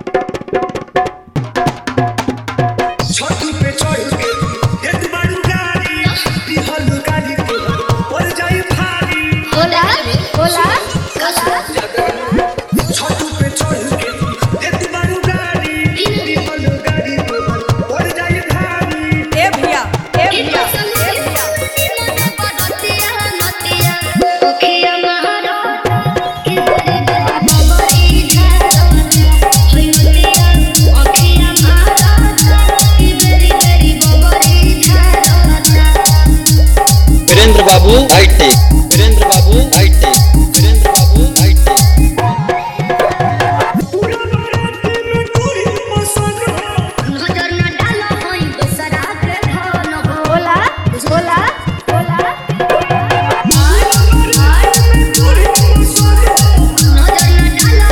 छत पे चढ़ के एक बारू गाड़ी दिहल गाड़ी के पड़ जाई भारी बोला बोला बोला छत पे चढ़ के एक बारू गाड़ी दिहल गाड़ी के पड़ जाई भारी ए भैया ए भैया ए भैया वीरेंद्र बाबू हाईटेक वीरेंद्र बाबू हाईटेक वीरेंद्र बाबू हाईटेक पूरा बारात में पूरी मसन बोला बोला बोला पूरी मसन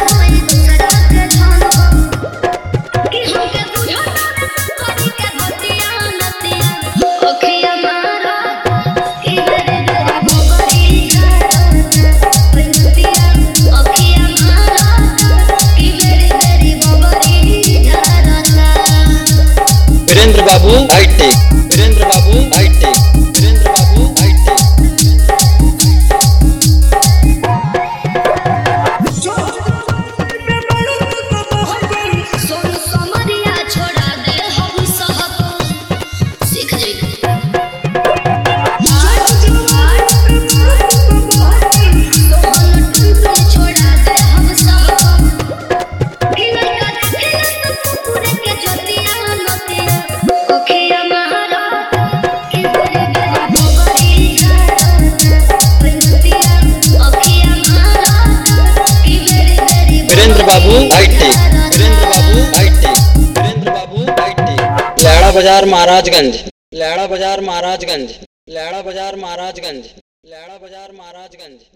वीरेंद्र बाबू हाईटेक वीरेंद्र बाबू हाईटेक वीरेंद्र बाबू हाईटेक में बारू तो बहुत बड़ी सोनू समरिया छोड़ा दे हम सब सीख जइबे सोहन टुनटुन छोड़ा दे हम सब कि लइका देखे तो कुकुर के जतिया नतिया ओखिया महाराज कि तेरे गरी बबरी नतिया ओखिया महाराज कि मेरे गरी वीरेंद्र बाबू हाईटेक वीरेंद्र बाबू हाईटेक वीरेंद्र बाबू हाईटेक लैड़ा बाजार महाराजगंज लैड़ा बाजार महाराजगंज लैड़ा बाजार महाराजगंज लैड़ा बाजार महाराजगंज